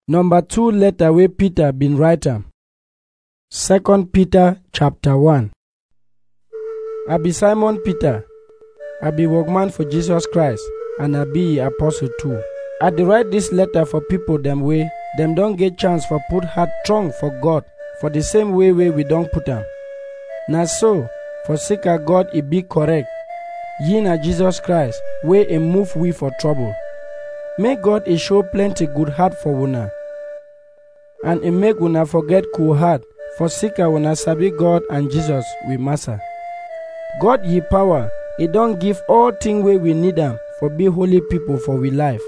Number two letter wey Peter bin write am. Second Peter chapter 1. I be Simon Peter. I be workman for Jesus Christ and I be e apostle too. I dey write dis letter for people dem wey dem don get chance for put heart strong for God for the same way wey we don put am. Na so, for sake of God e be correct, ye na Jesus Christ wey e move we for trouble. Make God e show plenty good heart for una and e make una forget cool heart for sake of una sabi God and Jesus we master. God ye power, e don give all thing wey we need am for be holy people for we life.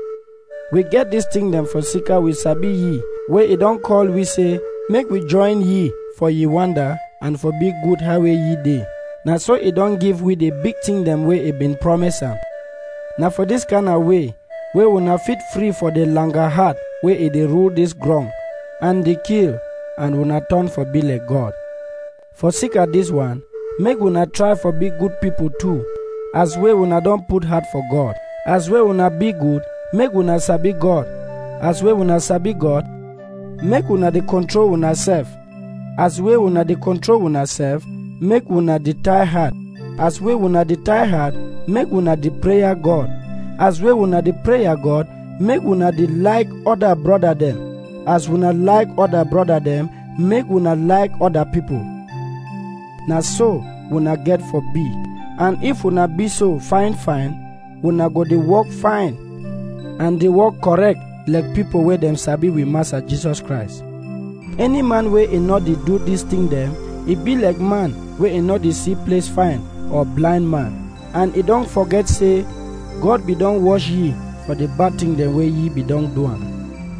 We get dis thing dem for sake of we sabi ye wey e don call we say make we join ye for ye wonder and for be good how wey ye dey. Na so e don give we the big thing dem wey e been promise am. Na for dis kind of way wey una fit free for the longer heart wey e dey rule dis ground and dey kill and una turn for be like God. For sake of dis one, make una try for be good people too, as wey una don put heart for God. As wey una be good, make una sabi God. As wey una sabi God, make una dey control una self. As wey una dey control una self, make una dey tie heart. As wey una dey tie heart, make una dey prayer God. As wey una dey prayer God, make una dey like other brother dem. As una like other brother dem, make una like other people. Na so una get for be. And if una be so fine fine, una go dey work fine and dey work correct like people wey dem sabi we master Jesus Christ. Any man wey e no dey do dis thing dem, e be like man wey e no dey see place fine or blind man. And e don forget say God be don wash ye for the bad thing dem wey ye be don do am.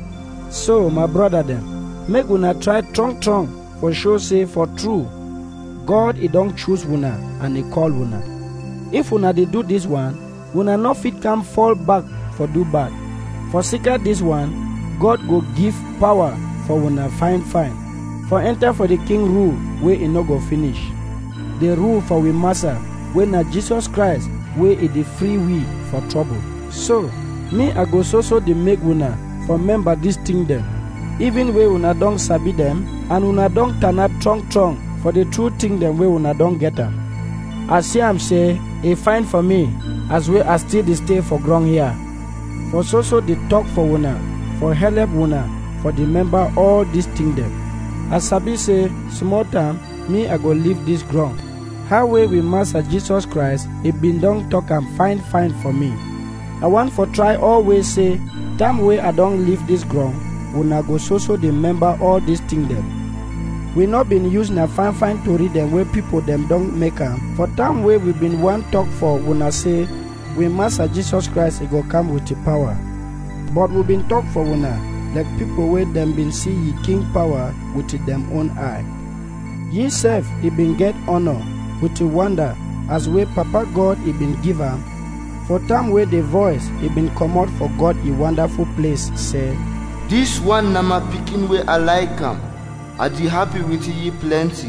So, my brother dem, make una try strong strong for show say for true, God e don choose una and e call una. If una dey do dis one, una no fit come fall back for do bad. For sake of dis one, God go give power for una fine fine, for enter for the king rule wey e no go finish. The rule for we master wey na Jesus Christ wey e dey free we for trouble. So, me I go so so dey make una for remember dis thing dem, even wey una don sabi dem and una don turn out strong strong for the true thing dem wey una don get am. I see am say e fine for me as wey I still dey stay for ground here. For so so dey talk for una, for help una, for dey remember all dis thing dem. I sabi say small time me I go leave dis ground. How wey we master Jesus Christ e bin don talk am fine fine for me. I want for try always say time wey I don leave dis ground, una go so so dey remember all dis thing dem. We no been use na fine fine tori dem wey people dem don make am. For time wey we been wan talk for una say we master Jesus Christ e go come with the power. But we been talk for una like people wey dem been see ye king power with dem own eye. Ye sef e been get honor with the wonder as wey Papa God e been give am. For time wey the voice e been comot for God e wonderful place say, Dis one na my pikin wey I like am. I dey happy with ye plenty.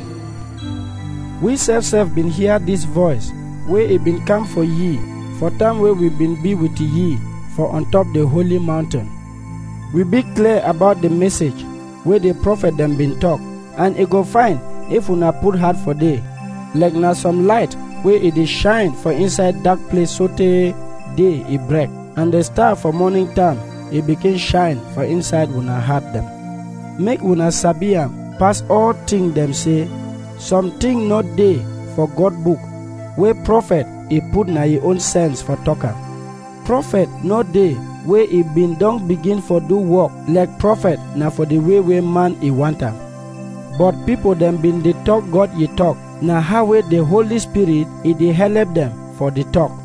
We sef sef been hear dis voice wey e been come for ye for time wey we been be with ye for on top the holy mountain. We be clear about the message wey the prophet dem been talk and e go fine if una put heart for dey like na some light wey e dey shine for inside dark place sotey day e break and the star for morning time e begin shine for inside una heart dem. Make una sabi am pass all thing dem say something no dey for God book wey prophet e put na e own sense for talk am. Prophet no dey wey e bin don begin for do work like prophet na for the way wey man e want am. But people dem bin dey talk God ye talk na how wey the Holy Spirit e dey help dem for the talk.